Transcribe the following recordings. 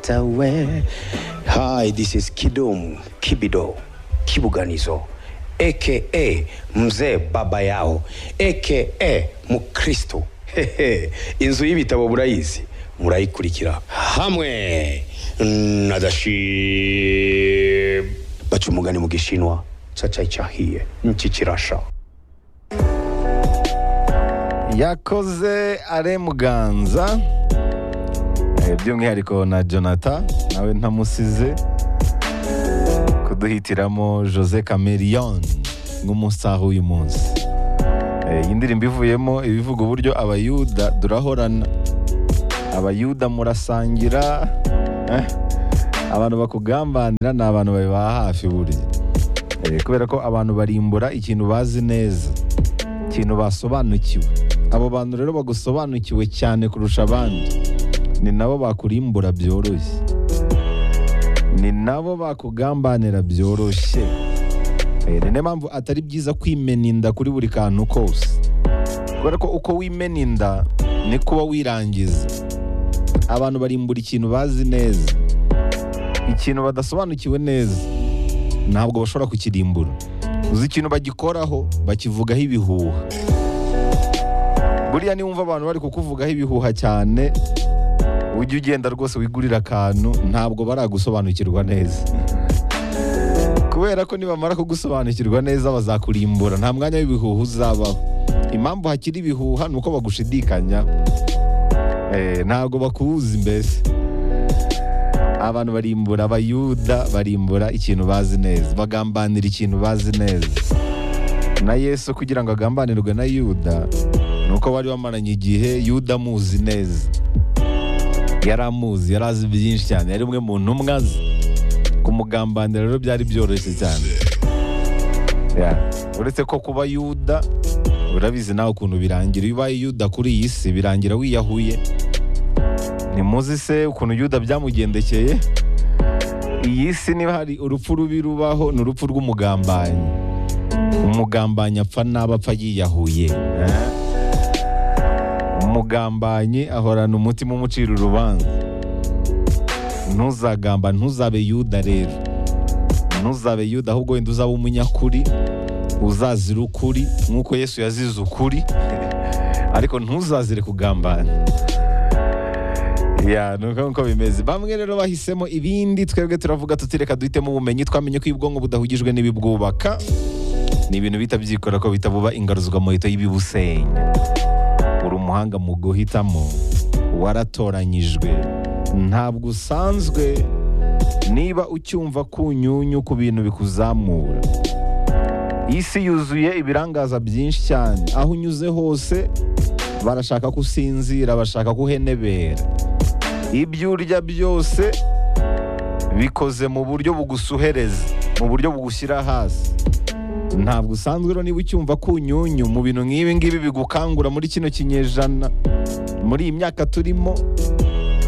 Chatawe. Hi, this is Kidum Kibido Kibuganizo aka Mzee Baba Yao aka Mukristo. Hehe, Inzu y'ibitabo murayizi murayikurikira hamwe na Dashib. Baca umugani mu Gishinwa cacai cahiye niki kirasha. yakoze are muganza Eh, by'umwihariko na jonathan nawe ntamusize kuduhitiramo jose cameron nk'umusaha w'uyu munsi Eh, iyi ndirimbo ivuyemo ibivuga uburyo abayuda durahorana abayuda murasangira eh, abantu bakugambanira ni abantu babibaha hafi burya Eh, kubera ko abantu barimbura ikintu bazi neza ikintu basobanukiwe abo bantu rero bagusobanukiwe cyane kurusha abandi ni nabo bakurimbura byoroshye ni nabo bakugambanira byoroshye Eh, ni nayo mpamvu atari byiza kwimena inda kuri buri kantu kose kubera ko uko wimena inda ni kuba wirangiza abantu barimbura ikintu bazi neza ikintu badasobanukiwe neza ntabwo bashobora kukirimbura uzi ikintu bagikoraho bakivugaho ibihuha buriya niwumva abantu bari kukuvugaho ibihuha cyane ujya ugenda rwose wigurira akantu ntabwo baragusobanukirwa neza kubera ko nibamara kugusobanukirwa neza bazakurimbura nta mwanya w'ibihuha uzabaho impamvu hakiri ibihuha ni uko bagushidikanya Eh, ntabwo bakuzi mbese abantu barimbura abayuda barimbura ikintu bazi neza bagambanira ikintu bazi neza na yesu kugira ngo agambanirwe na yuda ni uko bari bamaranye igihe yuda amuzi neza yari amuzi yari azi byinshi cyane yari umwe mu ntumwa ze kumugambanira rero byari byoroshye cyane Yeah. uretse ko kuba yuda urabizi nawe ukuntu birangira iyo ubaye yuda kuri iyi si birangira wiyahuye ntimuzi se ukuntu yuda byamugendekeye iyi si niba hari urupfu rubi rubaho ni urupfu rw'umugambanyi umugambanyi apfa n'aba apfa yiyahuye eh? umugambanyi ahorana umutima umucira urubanza ntuzagamba ntuzabe yuda rero ntuzabe yuda ahubwo wenda uzabe umunyakuri uzazira ukuri nk'uko yesu yazize ukuri ariko ntuzazire kugambana ya ni uko nguko bimeze bamwe rero bahisemo ibindi twebwe turavuga tutireka duhitemo ubumenyi twamenye ko ubwonko budahugijwe n'ibibwubaka ni ibintu bihita byikora ko bihita buba ingaruzwamuheto y'ibibusenya uri umuhanga mu guhitamo waratoranyijwe ntabwo usanzwe niba ucyumva kunyunyu ku bintu bikuzamura isi yuzuye ibirangaza byinshi cyane aho unyuze hose barashaka ko usinzira bashaka ko uhenebera ibyo urya byose bikoze mu buryo bugusuhereza mu buryo bugushyira hasi ntabwo usanzwe rero niba ucyumva kunyunyu mu bintu nk'ibi ngibi bigukangura muri kino kinyejana muri iyi myaka turimo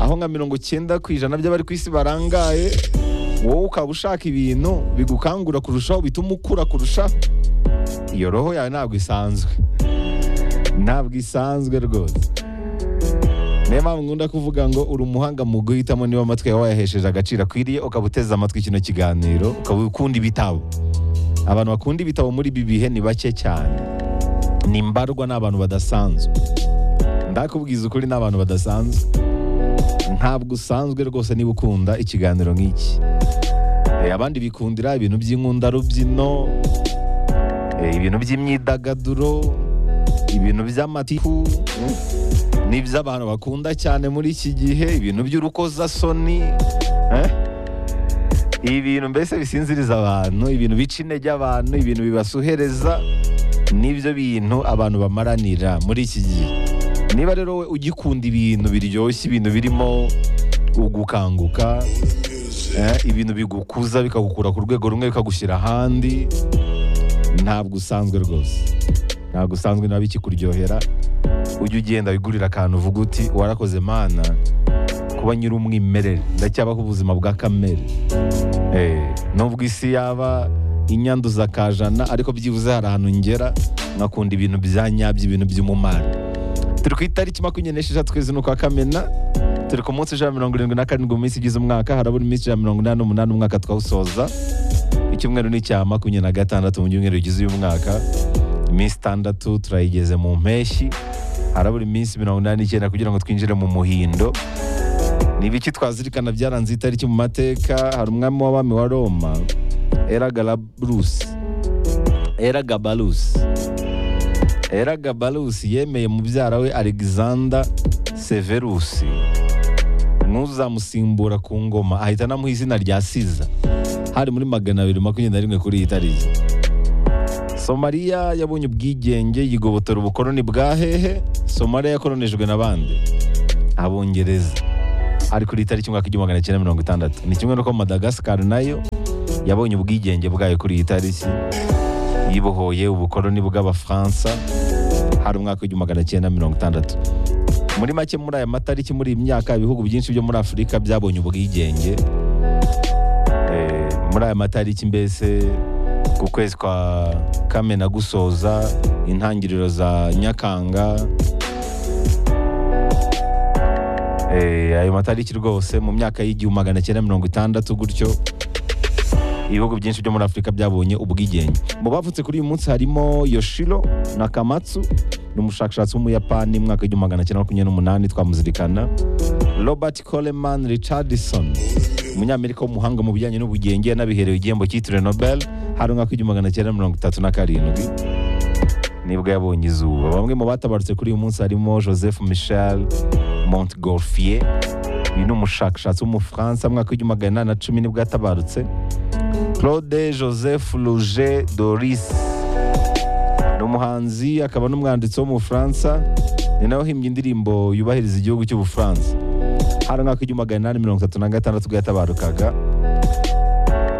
aho nka mirongo icyenda ku ijana by'abari ku isi barangaye wowe ukaba ushaka ibintu bigukangura kurushaho bituma ukura kurushaho iyo roho yawe ntabwo isanzwe ntabwo isanzwe rwose niyo mpamvu nkunda kuvuga ngo uri umuhanga mu guhitamo niba amatwi yawe wayahesheje agaciro akwiriye ukaba uteze amatwi kino kiganiro ukaba ukunda ibitabo abantu bakunda ibitabo muri ibi bihe ni bake cyane ni mbarwa n'abantu badasanzwe ndakubwiza ukuri n'abantu badasanzwe ntabwo usanzwe rwose niba ukunda ikiganiro nk'iki Eh, abandi bikundira ibintu by'inkundarubyino eh, ibintu by'imyidagaduro ibintu by'amatiku mm, n'iby'abantu bakunda cyane muri iki gihe ibintu by'urukozasoni eh? ibintu mbese bisinziriza abantu ibintu bica intege abantu ibintu bibasuhereza nibyo bintu abantu bamaranira muri iki gihe niba rero we ugikunda ibintu biryoshye ibintu birimo ugukanguka eh, ibintu bigukuza bikagukura ku rwego rumwe bikagushyira ahandi ntabwo usanzwe rwose ntabwo usanzwe nabi kikuryohera ujya ugenda wigurira akantu uvuga uti warakoze mana kuba nyiri umwimerere ndacyabaho ubuzima bwa kamere Eh, nubwo isi yaba inyanduza kajana ariko byibuze hari ahantu ngera nkakunda ibintu bya nyabyo ibintu by'umumaro turi ku itariki makumyabiri n'esheshatu kwezi ni ukwa kamena turi ku munsi ijana na mirongo irindwi na karindwi mu minsi igize umwaka harabura iminsi ijana na mirongo inani n'umunani umwaka twawusoza icyumweru ni icya makumyabiri na gatandatu mu byumweru bigize uyu mwaka iminsi itandatu turayigeze mu mpeshyi harabura iminsi mirongo inani n'icyenda kugira ngo twinjire mu muhindo ni ibiki twazirikana byaranze iyi tariki mu mateka hari umwami w'abami wa roma eragaraburusi eragabarusi eragabarusi yemeye mubyara we alexander severusi n'uzamusimbura ku ngoma ahita anamuha izina rya siza hari muri magana abiri makumyabiri na rimwe kuri iyi tariki somaliya yabonye ubwigenge yigobotora ubukoroni bwa hehe somaliya yakoronijwe na bande abongereza ari kuri itariki umwaka igihumbi magana cyenda mirongo itandatu ni kimwe n'uko madagasikari nayo yabonye ubwigenge bwayo kuri iyi tariki yibohoye ubukoroni bw'abafaransa hari umwaka w'igihumbi magana cyenda mirongo itandatu muri make muri aya matariki muri iyi myaka ibihugu byinshi byo muri afurika byabonye ubwigenge Eh, muri aya matariki mbese ku kwezi kwa kamena gusoza intangiriro za nyakanga Eh, ayo matariki rwose mu myaka y'igihumbi magana cyenda mirongo itandatu gutyo ibihugu byinshi byo muri afurika byabonye ubwigenge mu bavutse kuri uyu munsi harimo yoshiro nakamatsu ni umushakashatsi w'umuyapani mu mwaka w'igihumbi magana cyenda makumyabiri n'umunani twamuzirikana robert coleman richardson umunyamerika w'umuhanga mu bijyanye n'ubugenge yanabiherewe igihembo cyitiriwe nobel hari umwaka w'igihumbi magana cyenda mirongo itatu na karindwi nibwo yabonye izuba bamwe mu batabarutse kuri uyu munsi harimo joseph michel montgolfier uyu ni umushakashatsi w'umufaransa mu mwaka w'igihumbi magana inani na cumi nibwo yatabarutse claude joseph rouge doris ni umuhanzi akaba n'umwanditsi wo mu bufaransa ni nawe uhimbye indirimbo yubahiriza igihugu cy'ubufaransa hari umwaka w'igihumbi magana inani mirongo itatu na gatandatu bwo yatabarukaga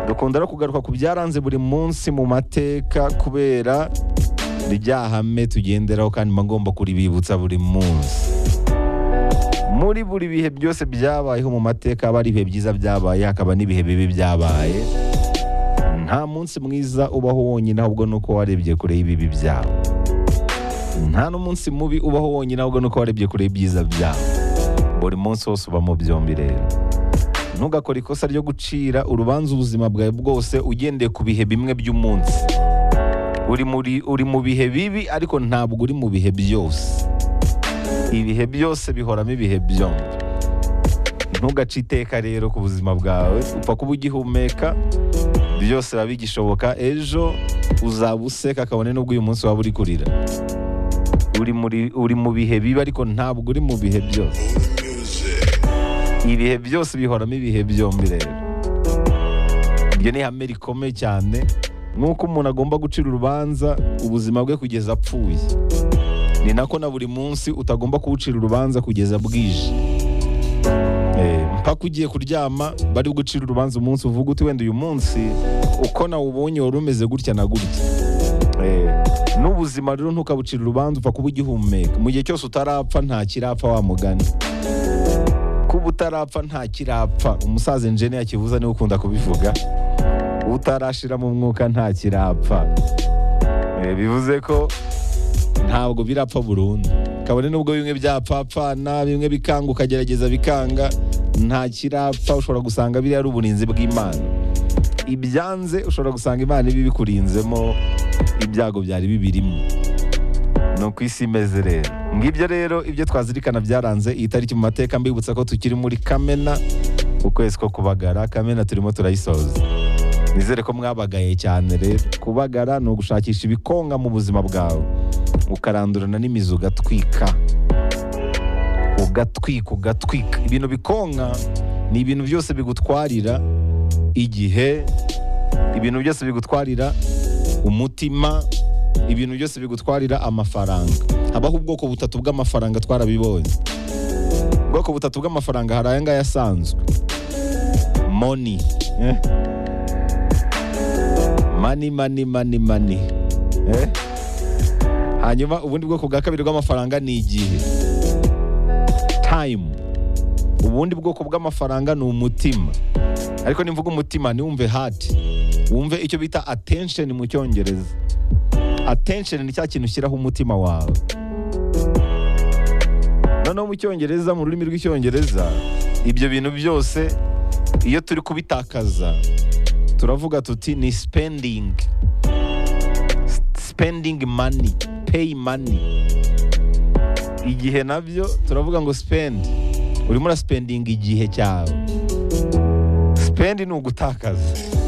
dukunda no kugaruka ku byaranze buri munsi mu mateka kubera ryahame tugenderaho kandi mba ngomba kuribibutsa buri munsi muri buri bihe byose byabayeho mu mateka haba hari ibihe byiza byabaye hakaba n'ibihe bibi byabaye nta munsi mwiza ubaho wonyine ahubwo nuko warebye kure y'ibibi byawe nta n'umunsi mubi ubaho wonyine ahubwo nuko warebye kure y'ibyiza byawe buri munsi wose uba mu byombi rero ntugakore ikosa ryo gucira urubanza ubuzima bwawe bwose ugendeye ku bihe bimwe by'umunsi uri muri uri mu bihe bibi ariko ntabwo uri mu bihe byose ibihe byose bihoramo ibihe byombi ntugace iteka rero ku buzima bwawe upfa kuba ugihumeka byose biba bigishoboka ejo uzaba useka kabone n'ubwo uyu munsi waba uri kurira uri muri uri mu bihe bibi ariko ntabwo uri mu bihe byose ibihe byose bihoramo ibihe byombi rero ibyo ni ihame rikomeye cyane nk'uko umuntu agomba gucira urubanza ubuzima bwe kugeza apfuye ni nako na buri munsi utagomba kuwucira urubanza kugeza bwije Eh, mpaka ugiye kuryama bari gucira urubanza umunsi uvuga uti wenda uyu munsi uko nawubonye wari umeze gutya na gutya Eh, n'ubuzima rero ntukabucira urubanza upfa kuba ugihumeka mu gihe cyose utarapfa nta kirapfa wa mugani kuba utarapfa nta kirapfa umusaza injene yakivuza niwe ukunda kubivuga utarashira mu mwuka nta kirapfa Eh, bivuze ko ntabwo birapfa burundu kabone n'ubwo bimwe byapfapfana bimwe bikanga ukagerageza bikanga nta kirapfa ushobora gusanga biriya ari uburinzi bw'imana ibyanze ushobora gusanga imana ibi bikurinzemo ibyago byari bibirimo ni uko isi imeze rero ngibyo rero ibyo twazirikana byaranze iyi tariki mu mateka mbibutsa ko tukiri muri kamena ukwezi ko kubagara kamena turimo turayisoza nizere ko mwabagaye cyane rero kubagara ni ugushakisha ibikonga mu buzima bwawe ukarandurana n'imizi ugatwika ugatwika ugatwika ibintu bikonka ni ibintu byose bigutwarira igihe ibintu byose bigutwarira umutima ibintu byose bigutwarira amafaranga habaho ubwoko butatu bw'amafaranga twarabibonye ubwoko butatu bw'amafaranga hari aya ngaya asanzwe moni eh? mani mani mani mani eh? hanyuma ubundi bwoko bwa kabiri bw'amafaranga ni igihe tayimu ubundi bwoko bw'amafaranga ni umutima ariko nimvuga umutima ntiwumve hati wumve icyo bita atensheni mu cyongereza atensheni ni cya kintu ushyiraho umutima wawe noneho mu cyongereza mu rurimi rw'icyongereza ibyo bintu byose iyo turi kubitakaza turavuga tuti ni spending spending money pay money igihe nabyo turavuga ngo spend urimo urasipendinga igihe cyawe spend ni ugutakaza